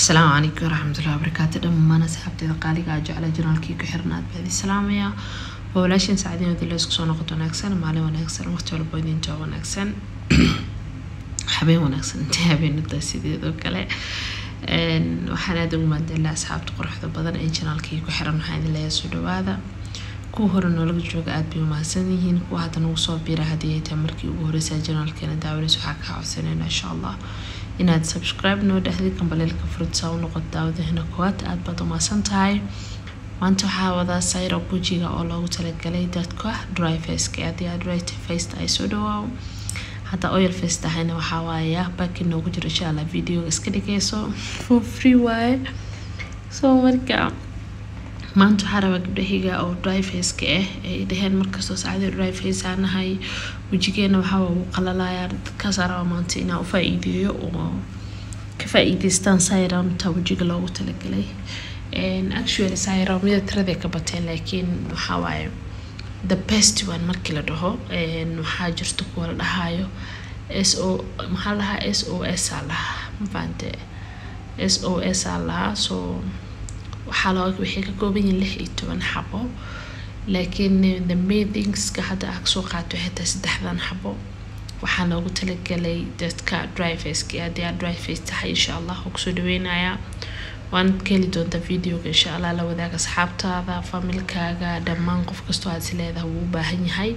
asalaamu calaykum waraxmatullahi wabarakaatu dhammaan asxaabteeda qaaliga a jecla janaalkii ku xirnaad baadi salaamaya waa walaashin saacadiin wadila isku soo noqoto wanaagsan maalin wanaagsan waqti walba idinta wanaagsan habeen wanaagsan inta habeenada sideedoo kale waxaan aada ugu maadalaa asxaabta quruxda badan ee janaalkii ku xiran waxaa idin leeyahay soo dhawaada kuwa hore noolaga jooga aada bay umahadsan yihiin kuwa hadda nagu soo biira haddii ay tahay markii ugu horeysa janaalkeena daawanaysa waxaa kaa codsanayna insha allah inaad subscribe noo dhexdid kambaleelka furudsaa u noqoto daawadahina koowaad aada baad umahadsan tahay maanta waxaa wadaa sayro bujiga oo loogu talagalay dadka dry faceka haddii aad right faced ay soo dhawaaw hadda oil face tahayna waxaa waaya baki noogu jiro insha allah videoga iska dhigayso for free waaye so marka maanta waxaa rabaa gabdhahiga oo dry faceka ah ay dhaheen markastoo saacadii dry face aan nahay wejigeena waxaa ugu qalalayaa dadkaasaa rabaa maanta inaa u faa-iideeyo oo ka faa-iideystaan sayramta wejiga loogu talagalay actually sayramyada tiraday ka bateen laakiin waxaa waaye the best one markii la dhaho waxaa jirto kuwa la dhahayo s o maxaa la dhahaa s o s aa lahaa mafahante s o s aa lahaa so waxaa loo waxay ka kooban yihiin lix iyo toban xabo laakiin the main thingska hadda aa kasoo qaato waxay tahay saddexdan xabo waxaa loogu talagalay dadka dry faceka haddii aad dry face tahay insha allah oo kusoo dhaweynayaa waanad ka heli doontaa videoga insha allah la wadaaga asxaabtaada familkaaga dhammaan qof kastoo aad is leedahay wuu u baahan yahay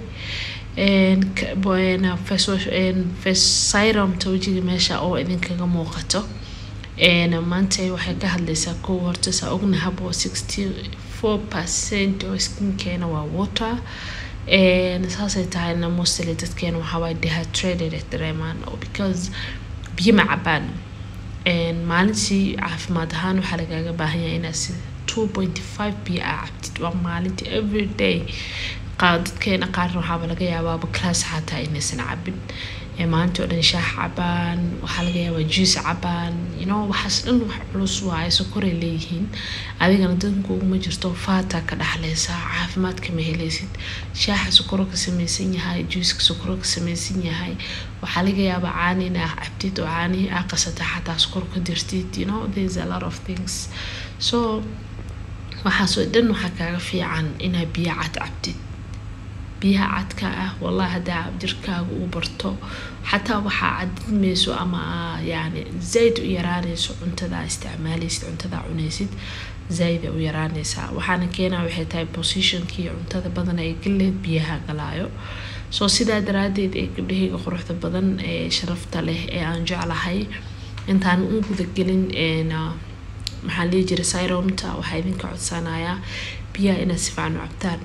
syromta wejiga meesha oo idinkaga muuqato maanta waxay ka hadlaysaa kow horta saa ognahabo sixty four percent oo skinkeena waa water saasay tahayna mostly dadkeena waxaawaa dehydrated ay dareemaan because biyo ma cabaan maalintii caafimaad ahaan waxaa lagaaga baahan yahay inaad si two point five biyo aa cabtid waa maalintii every day dadkeena qaarna waxaaba laga yaabaaba class xataa inaysan cabin maalintii oo dhan shaax cabaan waxaa laga yaabaa juice cabaan you know waxaas dhan wax culus waaye sokoray leeyihiin adigana danku uguma jirto faata ka dhaxleysaa caafimaad kama helaysid shaaxa sokoro ka samaysan yahay juiceka sokoro ka samaysan yahay waxaa laga yaabaa caani in aa cabtid oo caani aa qasata xataa sokor ka dirtid you know there's a lot of things so waxaasoo dhan waxaa kaaga fiican inaa biyo cad cabtid biyaha cadka ah wallahi haddaa jirkaaga uu barto xataa waxaa cadidmayso ama yani zayd u yaraanayso cuntadaa isticmaalaysid cuntadaa cunaysid zayd u yaraanaysaa waxaana keenaa waxay tahay positionkii cuntada badan ay galeed biyaha galaayo soo sidaa daraadeed ee gabdhahayga quruxda badan ee sharafta leh ee aan jeclahay intaan u gudagelin maxaa lihi jira syromta waxaa idinka codsanayaa biyaha inaad si fiican u cabtaan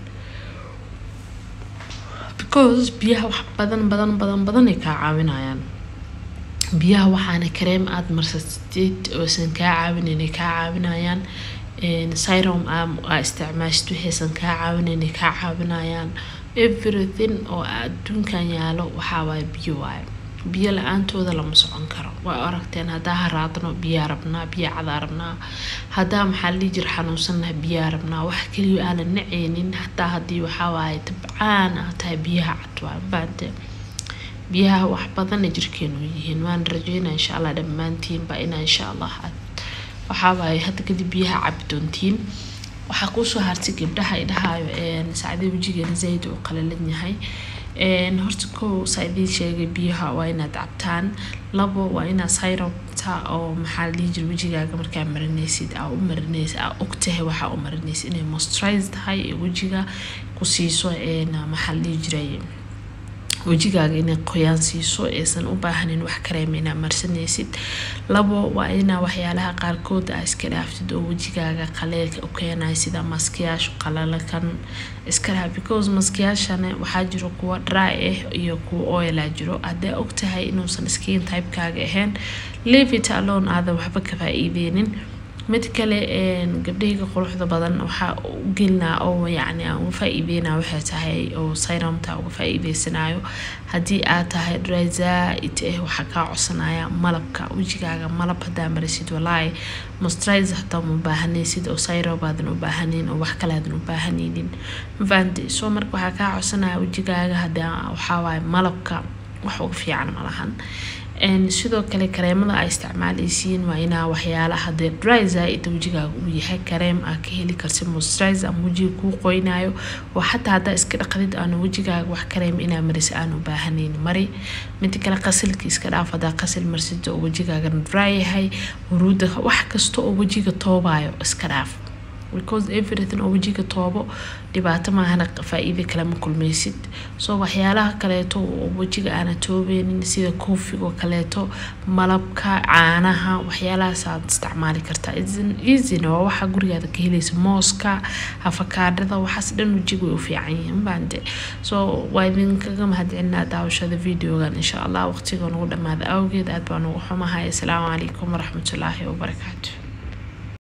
because biyaha wax badan badan badan badan ay kaa caawinayaan biyaha waxaana kareem aada marsatid oosan kaa caawinayn ay kaa caawinayaan syrom aa isticmaashid waxaysan kaa caawinayn ay kaa caawinayaan everything oo adduunkan yaalo waxaa waaye biyo waaye biyo la-aantooda lama socon karo waa aragteen haddaa haraadno biyaa rabnaa biya cadaa rabnaa haddaa maxaa la dhihi jira xanuunsannaha biyaa rabnaa wax keliya aanan naceynin hataa haddii waxaa waaye tabcaan ah tahay biyaha cad waa faante biyaha wax badanna jirkeenu yihiin waan rajeynaa insha allah dhammaantiinba inaa insha allah waxaa waaye hadda kadib biyaha cabi doontiin waxaa kuusoo hartay gabdhaha idhahaayo saacdee wejigeena zayd uu qalalan yahay horta kow saa idiin sheegay biyaha waa inaad cabtaan labo waa inaad sayrobta oo maxaa dhihi jira wejigaaga markaa marinaysid aa u marinaysid aa ogtahay waxaa u marinaysid inay moisturize tahay ee wejiga ku siiso maxaa dhihi jiray wejigaaga inay qoyaan siiso aysan u baahanin wax kareema inaa marsanaysid labo waa inaa waxyaalaha qaarkood aa iska dhaaftid oo wejigaaga qaleelka u keenaya sida maskiyaasha qalalakan iska dhaaf because maskiyaashana waxaa jiro kuwa dry ah iyo kuwa oilaa jiro hadday ogtahay inuusan skin typekaaga ahayn leave it alone aadan waxba ka faa-iideynin mid kale gabdhahayga quruxda badan waxaa u gelinaa oo yacni aan uga faa-iideynaa waxay tahay oo sayramta uga faa-iideysanayo haddii aad tahay dry zaa-id ah waxaa kaa codsanaya malabka wejigaaga malab haddaa marisid walaahi moisturize hataa ma baahanaysid oo sayro baadan u baahanayn oo wax kale aadan u baahanaynin mafahanti soo marka waxaa kaa codsanaya wejigaaga haddaa waxaa waaye malabka wax uga fiican malahan sidoo kale kareemada aa isticmaaleysiin waa inaa waxyaalaha dee dry zaaid wejigaaga uu yahay kareem aa ka heli karta moisturize ama wejiga kuu qoynaayo oo xataa haddaa iska dhaqdid aanu wejigaaga wax kareem inaa marisa aan u baahanayn mari mida kale qasilka iska dhaaf haddaa qasil marsida oo wejigaagana dry yahay huruuda wax kasta oo wejiga toobayo iska dhaaf because everything oo wejiga toobo dhibaato maahana faa-iida kale ma kulmaysid soo waxyaalaha kaleeto oo wejiga aana toobeynin sida koofigo kaleeto malabka caanaha waxyaalahaas aad isticmaali kartaa easyna waa waxa gurigaada ka helaysa mooska afakaadhada waxaas dhan wejiga way u fiican yihiin baande soo waa idinkaga mahadcelinaa daawashada videogan insha allah waqtiga nagu dhamaada awgeed aad baan ugu xumahay asalaamu calaykum waraxmatullaahi wabarakaatu